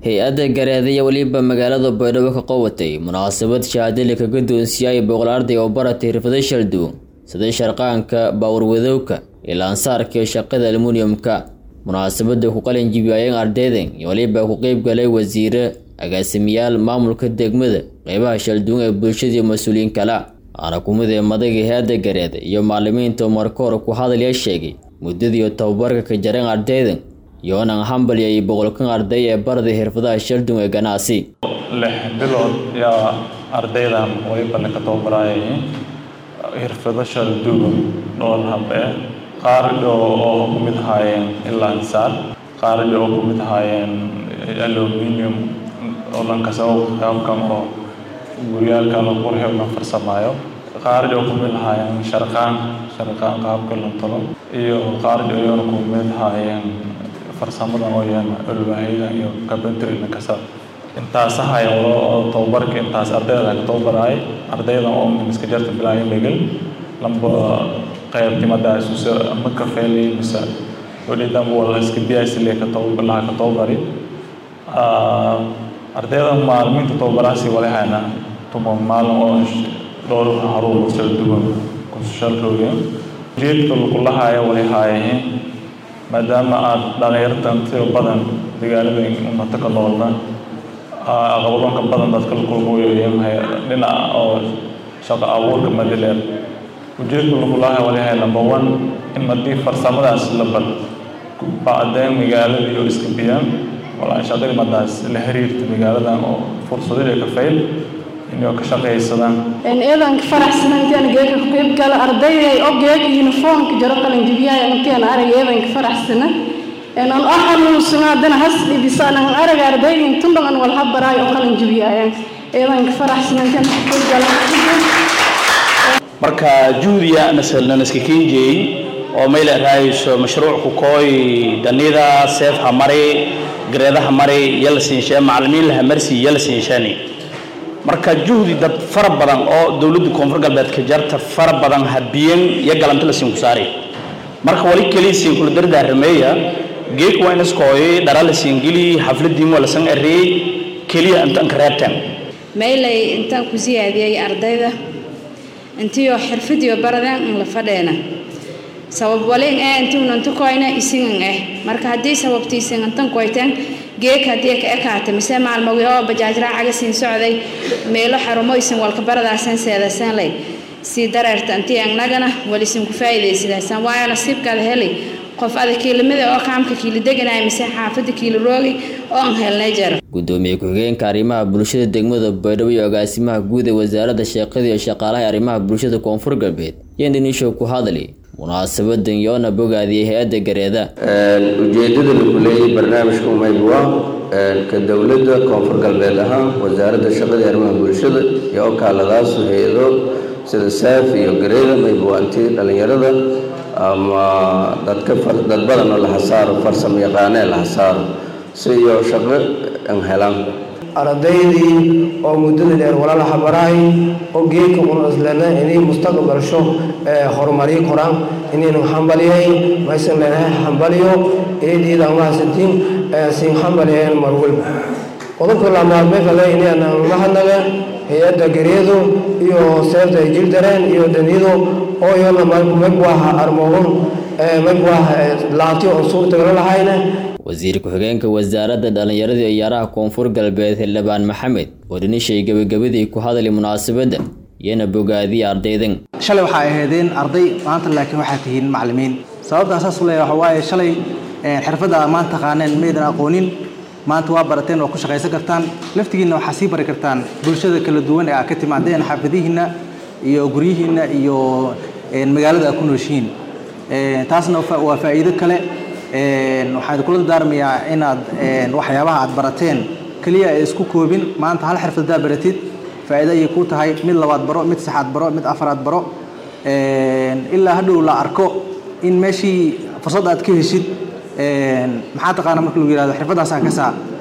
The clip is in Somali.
hay-adda gareedaya weliba magaalada baydhabo ka qabatay munaasabad shahaadali kaga doonsiiyay boqol arday oo baratay xirfado shalduun sida sharqaanka baawarwadowka iyo laansaarka iyo shaqada almuniyumka munaasabada ku qalin jibiyayeen ardaydan iyo weliba ku qeyb galay wasiire agaasimayaal maamulka degmada qeybaha shalduun ee bulshada iyo mas-uuliyiin kale waxaana kumid ee madaga hay-adda gareeda iyo macalimiinta marka hore ku hadalya sheegay muddadiiyo tababarka ka jareen ardaydan yoonan hambalya iyo boqolkan arday ee barday xirfadaha shaldun ee ganacsi lix bilood yaa ardaydan waybalne ka tababarayay xirfado shalduun dhowr habe qaar oo ku mid ahaayeen ilansaar qaar oo ku mid ahaayeen aluminium oo dhankas qaabkan oo guryaalkan oo qurxi la farsamaayo qaar oo ku mid ahaayeen sharqaan sharqaan qaabka la talo iyo qaar oo ku mid ahaayeen farsamadan oo yahan alwaahida iyo carpentry kasa intaas ahay oo tababarka intaas ardayda ka tababaray ardayda oo miska jarta bilaaya megal lamba qaybtimada isu ama ka feelay mise walidan wala iska biyaasi le ka tababalaha ka tababari ardayda maalminta tababaraasi wala hayna tuma maalin oo dhowr haruur kala duwan kushalkooda jeedka lagulahaaya wala haayeen maadaama aad dhalinyartan tiro badan dagaalada umata ka noolna aqabadonka badan dadka la kulmayahay dhinaca oo shaqo abuurka madileer ujeedka lagulahaaya wala haaya number one in haddii farsamadaas la bar bacdeen magaalada iyo iska biyaan walaa shaqadii madaas la xiriirta magaaladan oo fursadii ka fayl inay ka shaqaysadaan eedan faraxsan intaan geeka ku qayb gala ardayday oo geeka uniformka jaro qalin jibiyay intaan arag eedan faraxsan een aan xanuunsana hadana has dhibisana arag arday intan badan wal habaraay oo qalin jibiyay eedan faraxsan intaan ku qayb gala marka juhdiya nasalna iska keenjay oo meel raayso mashruuc ku kooy danida seef hamari gareedaha mari yala siinshaa macallimiin laha marsi yala siinshani marka juhdi dad fara badan oo dowladda koonfur galbeed ka jarta fara badan habiyan iyo galanta la siin ku saari marka wali kaliya siin kula dardaarmeeya geek waa inaskooy dhara la siin geli xafladii mo la san erey kaliya intaan ka reebtaan meelay intaan ku siyaadiyay ardayda intiyo xirfadiyo baradaan in la fadheena sabab walin ee intuunan tukoyna isingan eh marka haddii sababtiisan intan koyteen geek haddii ka ekaata mise maalmowi oo bajaajraacaga siin socday meelo xarumoysan walka baradaasan seedasan lay sii dareerta intii annagana walisin ku faa'iidaysadaasan waayo nasiibkaada heli qof ada kiilimada oo qaamka kiila deganaya mise xaafadda kiila roogi oo aan helnay jaro gudoomiye ku-xigeenka arrimaha bulshada degmada baydhabo iyo agaasimaha guud ee wasaaradda shaqada iyo shaqaalaha arrimaha bulshada koonfur galbeed yandhanishow ku hadli munaasabadan yoona bogaadiyay hay-adda gareeda ujeedada lagu leeyay barnaamijka umaybwa ka dowladda koonfur galbeed ahaan wasaaradda shaqadii arrimaha bulshada iyo okaaladaasu hay-ado sida saaf iyo gareeda maybuwaantii dhallinyarada ama dadka dad badan oo la hasaaro farsamo yaqaanee la hasaaro si iyo shaqo an helaan ardaydii oo muddada dheer walaala habaraay oo geedka unaslena inay mustaqbalsho horumariyo koraan inaynu hambaliyay maysan leenahay hambaliyo eediida mahadsantiin siin hambaliyeen mar walba qodobka lamaadmefale inayna mahadnaga hay-adda gareedo iyo seefta ay jir dareen iyo danido oo iyona magwaha armoogon magwaha laanti oon suurtagala lahayna wasiir ku-xigeenka wasaaradda dhallinyarada iyo ciyaaraha koonfur galbeed xildhibaan maxamed oo dhanishay gebagabadii ku hadlay munaasabadda iyana bogaadiya ardaydan shalay waxaa ahaydeen arday maanta laakiin waxaa tihiin macallimiin sababtaan saas u leeyahay waxa waaye shalay xirfadda maanta taqaaneen maydan aqoonin maanta waa barateen oo ku shaqaysan kartaan laftigiinna waxaa sii bari kartaan bulshada kala duwan ee aad ka timaadeen xaafadihiinna iyo guryihiinna iyo magaalada aad ku nooshihiin taasna waa faa'iido kale waxaan kula dardaarmayaa inaad waxyaabaha aad barateen keliya ay isku koobin maanta hal xirfadadaa baratid faa'iido ayay ku tahay mid labaad baro mid saxaad baro mid afaraad baro ilaa hadhow la arko in meeshii fursad aad ka heshid maxaa taqaana marka lagu yihahdo xirfaddaasaan ka saa